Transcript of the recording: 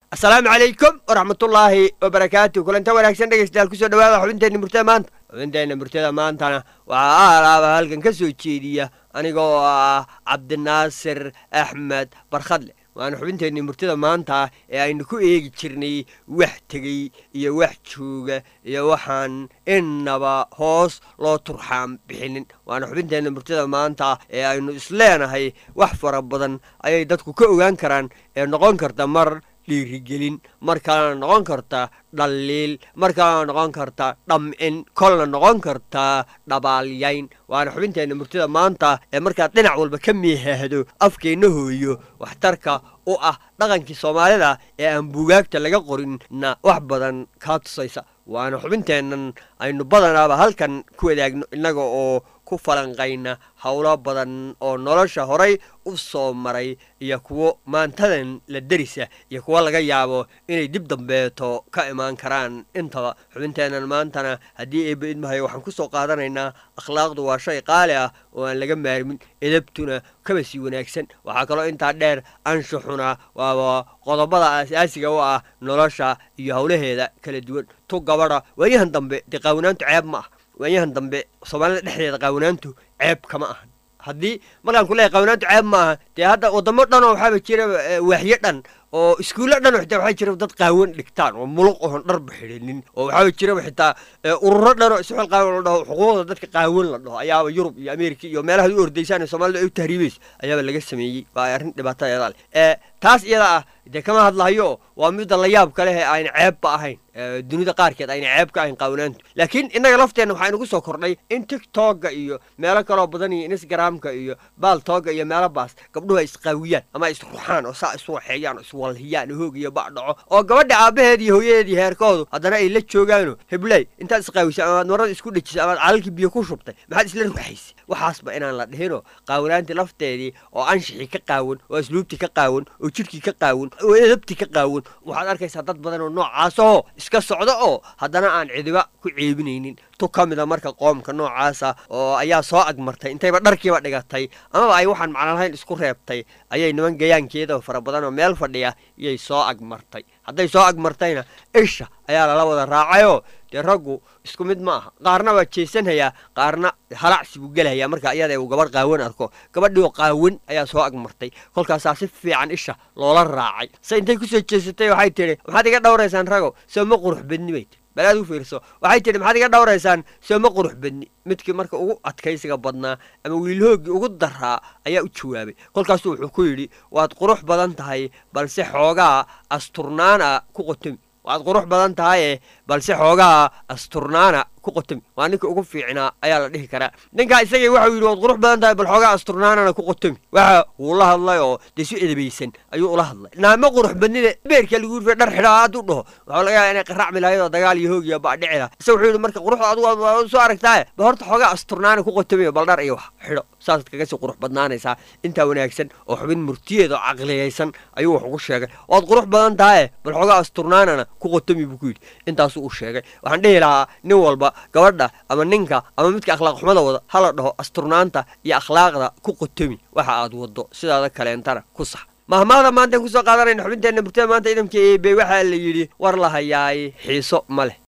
asalaamu calaykum waraxmatullaahi wabarakaatu kulanta wanaagsan dhegeystayaal kusoo dhawaada xubinteenna murtada maanta xubinteenna murtada maantana waxaa alaaba halkan ka soo jeediya aniga oo ah cabdinaasir axmed barkhadle waana xubinteenni murtada maanta ee aynu ku eegi jirnay wax tegey iyo wax jooga iyo waxaan innaba hoos loo turxaam bixinin waana xubinteenna murtada maanta ee aynu isleenahay wax fara badan ayay dadku ka ogaan karaan ee noqon karta mar dhiirigelin mar kalena noqon karta dhaliil mar kalena noqon karta dhamcin kolna noqon karta dhabaalyayn waana xubinteenna murtida maanta ee markaad dhinac walba ka miihaahdo afkeenna hooyo waxtarka u ah dhaqankii soomaalida ee aan buugaagta laga qorinna wax badan kaa tusaysa waana xubinteennan aynu badanaaba halkan ku wadaagno innaga oo ku falanqayna howlo badan oo nolosha horay u soo maray iyo kuwo maantadan la derisa iyo kuwo laga yaabo inay dib dambeeto ka imaan karaan intaba xubinteennan maantana haddii eebba idmahayo waxaan ku soo qaadanaynaa akhlaaqdu waa shay qaali ah oo aan laga maarmin edabtuna kaba sii wanaagsan waxaa kaloo intaa dheer anshuxuna waaba qodobada asaasiga u ah nolosha iyo howlaheeda kala duwan tu gabadha waayahan dambe dee qaawanaantu ceeb ma ah waayahan dambe soomaalida dhexdeeda qaawanaantu ceeb kama ahan haddii markaan ku leeyahy qaawanaantu ceeb ma aha dee hadda waddamo dhan oo waxaaba jira waaxyo dhan oo iskuulla dhan xitaa waxaa jira dad qaawan dhigtaan oo muluq oon dharba xidhinin oo waxaaba jiraba xitaa ururo dhan oo isxil qaawan la dhaho xuquuqda dadka qaawan la dhaho ayaaba yurub iyo ameerika iyo meelahaad u ordaysaan ee soomaalida ay u tahriibayso ayaaba laga sameeyey waa arrin dhibaatadeeda leh taas iyada ah dee kama hadlahayo waa midda la yaab ka leh ee ayna ceebba ahayn dunida qaarkeed ayna ceeb ka ahayn qaawanaantu laakiin innaga lafteenna waxaa inugu soo kordhay in tiktokga iyo meelo kaloo badan iyo instagramka iyo baaltooga iyo meelo baas gabdhuhu ay isqaawiyaan ama ay isruxaan oo saa isu waxeeyaan oo iswalhiyaan hoog iyo bacdhaco oo gabadha aabbaheed iyo hooyadeed iyo heerkoodu haddana ay la joogaano hebley intaad isqaawisay amaad marada isku dhejisay amaad calalkii biyo ku shubtay maxaad isla ruxaysay waxaasba inaan la dhihinoo qaawanaantii lafteedii oo anshixii ka qaawan oo asluubtii ka qaawan oo jidhkii ka qaawan oo edabtii ka qaawan waxaad arkaysaa dad badan oo noocaasahoo iska socda oo haddana aan cidiba ku ceebinaynin tu ka mida marka qoomka noocaasa oo ayaa soo agmartay intayba dharkiiba dhigatay amaba ay waxaan macno lahayn isku reebtay ayay niman gayaankeeda fara badan oo meel fadhiya iyay soo agmartay hadday soo agmartayna isha ayaa lala wada raacayoo dee raggu isku mid ma aha qaarna waa jeesanhayaa qaarna halacsi buu gelahayaa marka iyada uu gabadh qaawan arko gabadhiioo qaawan ayaa soo agmartay kolkaasaa si fiican isha loola raacay se intay kusoo jeesatay waxay tidhi maxaad iga dhowraysaan ragow soo ma qurux badni bay tii bal aad u fiirso waxay tidhi maxaad iga dhowraysaan soo ma qurux badni midkii marka ugu adkaysiga badnaa ama wiilhooggii ugu daraa ayaa u jawaabay kolkaasuu wuxuu ku yidhi waad qurux badan tahay balse xoogaa asturnaana ku qotomi waad qurux badan tahaye balse xoogaa asturnaana ku qotomi waa ninka ugu fiicnaa ayaa la dhihi karaa ninkaa isagii waxau yidhi waad qurux badan tahay bal xoogaa asturnaanana ku qotomi waxa wuu la hadlay oo dee si edabaysan ayuu ula hadlay naama qurux badnida beerka lagu yidhi dhar xidhaa hadduu dhaho waxaa laga yaaba inay qaracmi lahayd oo dagaal iyo hoog iyo baadhici laha isa wuxuu yidhi marka quruxda adigu waa soo aragtaaye ba horta xoogaa asturnaana ku qotomi bal dhar iyo wax xidho saasaad kaga sii qurux badnaanaysaa intaa wanaagsan oo xubin murtiyeed oo caqliyaysan ayuu wax ugu sheegay waad qurux badan tahaye bal xoogaa asturnaanana ku qotomi buu ku yidhi intaasuu u sheegay waxaan dhihi lahaa nin walba gabadha ama ninka ama midka akhlaaq xumada wada hala dhaho asturnaanta iyo akhlaaqda ku qotomi waxa aad waddo sidaada kaleentana ku sax mahmaada maantaan kusoo qaadanayna xubinteenna murtada maanta idamka eebe waxaa la yidhi war la hayaay xiiso ma leh